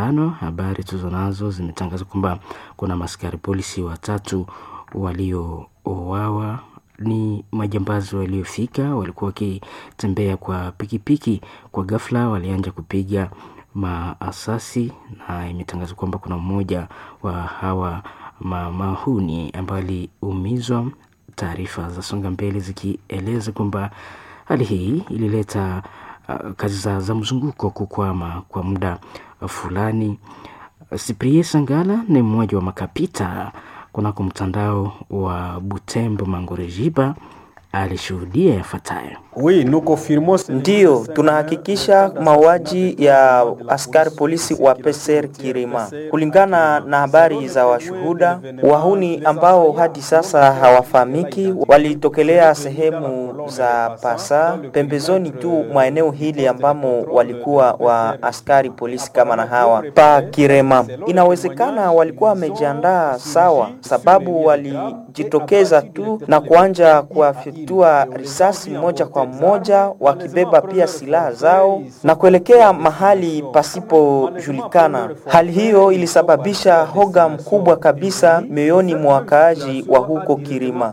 mapambano. Habari tuzo nazo zimetangaza kwamba kuna maskari polisi watatu waliouawa ni majambazi waliofika, walikuwa wakitembea kwa pikipiki, kwa ghafla walianja kupiga maasasi, na imetangazwa kwamba kuna mmoja wa hawa mamahuni ambaye aliumizwa. Taarifa za songa mbele zikieleza kwamba hali hii ilileta uh, kazi za, za mzunguko kukwama kwa muda fulani. Cyprien Sangala ni mmoja wa makapita kunako mtandao wa Butembo Mangorejiba alishuhudia yafuatayo. Ndiyo, tunahakikisha mauaji ya askari polisi wa Peser Kirima. Kulingana na habari za washuhuda, wahuni ambao hadi sasa hawafahamiki walitokelea sehemu za Pasa, pembezoni tu mwa eneo hili ambamo walikuwa wa askari polisi kama na hawa pa Kirema. Inawezekana walikuwa wamejiandaa sawa, sababu walijitokeza tu na kuanja kuwafyatua risasi moja kwa moja wakibeba pia silaha zao na kuelekea mahali pasipojulikana. Hali hiyo ilisababisha hoga mkubwa kabisa mioyoni mwa wakaaji wa huko Kirima.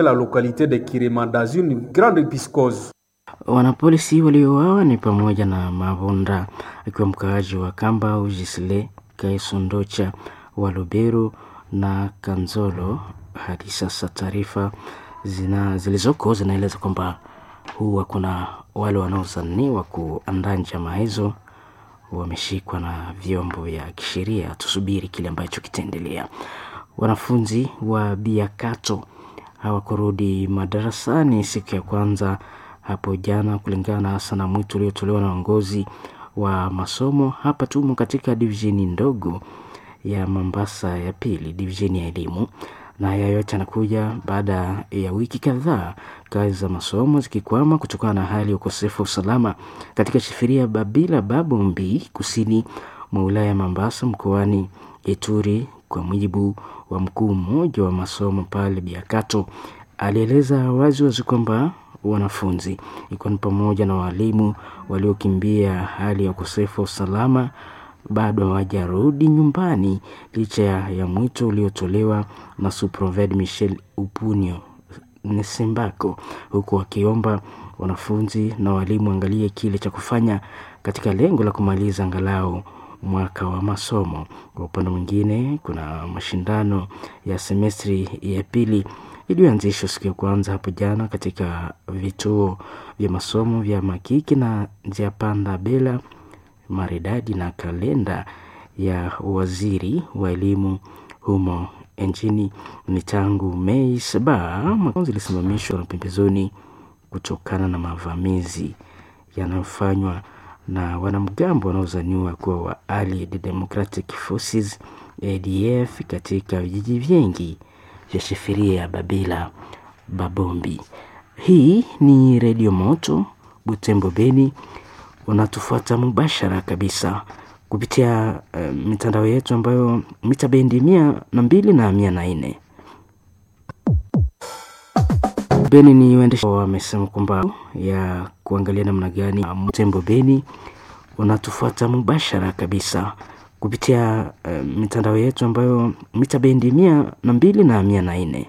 Wanapolisi waliouawa ni pamoja na Mavonda akiwa mkaaji wa Kamba, Ujisle Kaisondocha wa Lubero na Kanzolo. Hadi sasa taarifa zina zilizoko zinaeleza kwamba huwa kuna wale wanaozaniwa kuandaa njama hizo wameshikwa na vyombo vya kisheria. Tusubiri kile ambacho kitaendelea. Wanafunzi wa Biakato hawakurudi madarasani siku ya kwanza hapo jana, kulingana hasa na mwito uliotolewa na uongozi wa masomo. Hapa tumo katika divisheni ndogo ya Mambasa ya pili, divisheni ya elimu na haya yote yanakuja baada ya wiki kadhaa kazi za masomo zikikwama kutokana na hali ya ukosefu wa usalama katika shifiria Babila Babombi, kusini mwa wilaya ya Mambasa mkoani Ituri. Kwa mujibu wa mkuu mmoja wa masomo pale Biakato, alieleza wazi wazi kwamba wanafunzi ikiwa ni pamoja na walimu waliokimbia hali ya ukosefu wa usalama bado hawajarudi nyumbani licha ya mwito uliotolewa na Suproved Michel Upunio Nesembako, huku wakiomba wanafunzi na walimu angalie kile cha kufanya katika lengo la kumaliza angalau mwaka wa masomo. Kwa upande mwingine, kuna mashindano ya semestri ya pili iliyoanzishwa siku ya kwanza hapo jana katika vituo vya masomo vya Makiki na Njia Panda Bela maridadi na kalenda ya waziri wa elimu humo nchini ni tangu Mei saba. Mafunzo ilisimamishwa na pembezoni kutokana na mavamizi yanayofanywa na wanamgambo wanaozaniwa kuwa wa Allied Democratic Forces ADF katika vijiji vingi vya shifiria ya Babila Babombi. Hii ni Redio Moto Butembo Beni unatufuata mubashara kabisa kupitia uh, mitandao yetu ambayo mita bendi mia na mbili na mia na nne. Beni ni waendesha wamesema kwamba ya kuangalia namna gani Butembo Beni unatufuata mubashara kabisa kupitia uh, mitandao yetu ambayo mita bendi mia na mbili na mia na nne.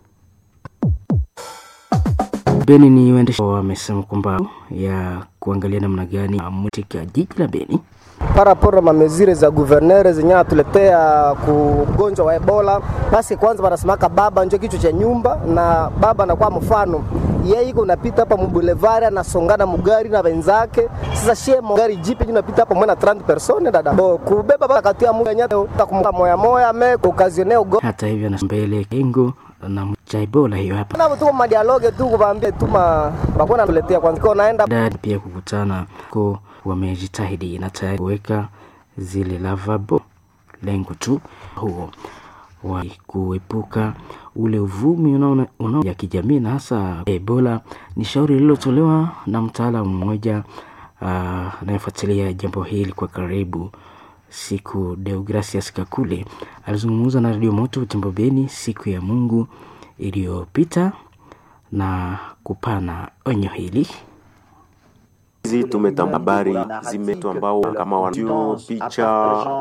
Beni ni waendesha wamesema kwamba ya kuangalia namna gani katika jiji la Beni paraporo mamezire za guvernere zenye atuletea kugonjwa wa Ebola. Basi kwanza wanasemaka baba njo kichwa cha nyumba, na baba anakuwa mfano yeye iko unapita hapa mubulevari anasongana mugari na wenzake. Sasa shie gari jipi unapita hapa mwana 30 persone dada bo kubeba baba katia muga nyata takumka moya moya me kukazione ugo. Hata hivyo na mbele kengo na cha Ebola hiyo hapa na tu ma dialogue tu kuambia tu ma bakona tuletea kwanza kwa naenda dad pia kukutana ko wamejitahidi na tayari kuweka zile lavabo, lengo tu huo wa kuepuka ule uvumi unaona una ya kijamii na hasa Ebola. Ni shauri lililotolewa na mtaalamu mmoja anayefuatilia uh, jambo hili kwa karibu, siku Deogracias Kakule alizungumza na Radio Moto Butembo Beni siku ya Mungu iliyopita na kupana onyo hili hizi tumetamba habari zimetu ambao kama wana picha